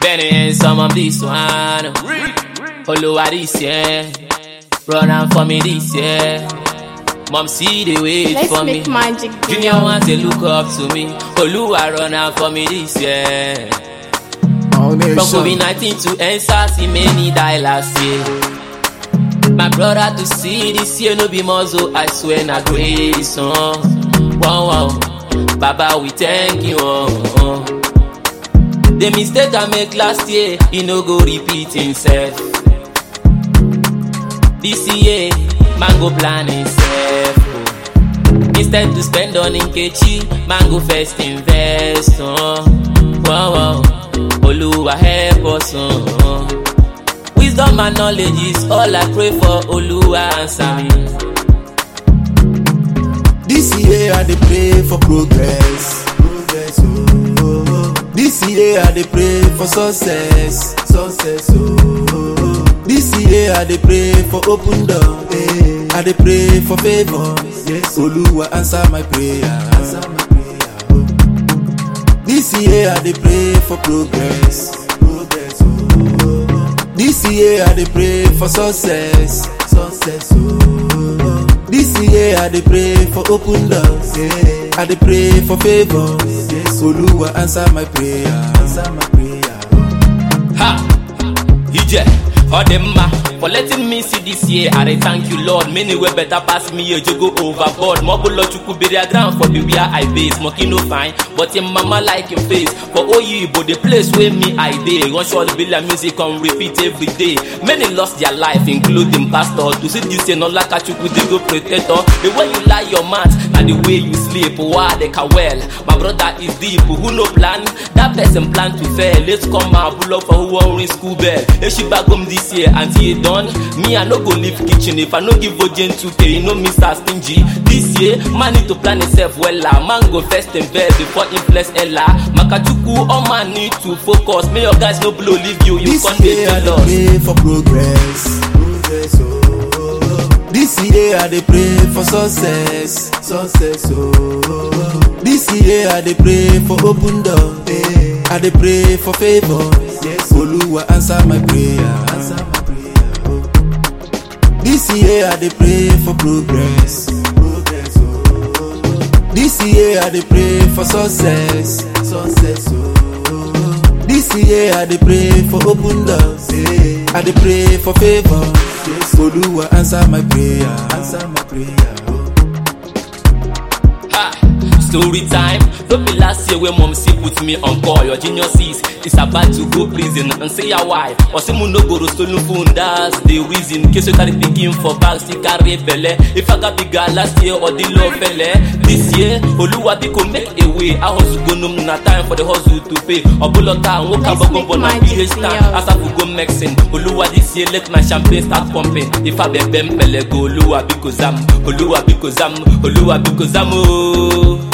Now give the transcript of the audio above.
Benny, some of this one. Oluwa this year. Run am for me this year. Mom see the wait Let's for me. make magic. Junior want to look up to me. Oluwa run am for me this year. All From nation. COVID-19 to NSAS, see many die last year. My brother to see this year no be muzzle, I swear na grace. Oh. Wow, wow. Baba, we thank you. Oh, oh. The mistake I make last year, he no go repeat himself. This year, man go plan himself. Oh. Instead to spend on Nkechi, man go first invest. Oh. Wow, wow. Oluwa help us. Oh. Wisdom and knowledge is all I pray for. Oluwa answer me. This year I dey pray for progress. Progress, oh, oh, oh. This year I dey pray for success. Success, oh, oh, oh. This year I dey pray for open door. eh. I dey pray for favor. Yes, Oluwa answer my prayer. Answer my prayer. Oh. This year I dey pray for progress. Progress, oh, oh, oh. This year I dey pray for success. Success, oh, oh, oh. This year I dey pray for open doors. Yeah. I dey pray for favor. Yes, Oluwa answer my prayer. Answer my prayer. oh. Ha! Ije, Odemma, for letting me see this year, I dey thank you, Lord. Many way better pass me, you go overboard. Mobulo chukwu bury ground for the where I base. Monkey no fine, but your mama like him face. For Oyibo, the place where me I dey. One short bill of music on repeat every day. Many lost their life, including pastor. To see this year, not like a chukwu, they go protector. The way you lie your mat, and the way you sleep, why they can well. My brother is deep, who no plan? That person plan to fail. Let's come and pull up for who won't ring school bell. If she back home this year until you done, me I no go leave kitchen. If I no give Ojen 2k, you know Mr. Stingy. This year, man need to plan himself well. ah. Man go first invest before he bless Ella. Makachuku, all man need to focus. May your guys no blow leave you, you This can't be year I dey jealous. pray for progress. Progress, oh, oh, oh. This year I dey pray for success. Success, oh, oh, oh. This year I dey pray for open door. Eh. I dey pray for favor. Yes, Oluwa answer my prayer. Answer my prayer. Oh. This year I dey pray for progress. Progress, oh, oh, oh. This year I dey pray for success. Success, oh, oh, oh. This year I dey pray for open doors. eh. I dey pray for favor. Yes, Oluwa answer my prayer. Answer my prayer. Oh. Ha! Story time. Don't be last year when mom see put me on call. Your geniuses is about to go prison and say ya why. Or say no go to stolen phone. That's the reason. Case you carry picking for bags, still carry belle. If I got bigger last year or the low felle. This year, Oluwa biko make a way. I hustle go no na time for the hustle to pay. Obulota and woke up Let's go make na magic, PH stand. yeah. As I go mexing. Oluwa this year let my champagne start pumping. If I be bempele go Oluwa biko zam. Oluwa biko zam. Oluwa biko zam. Oh.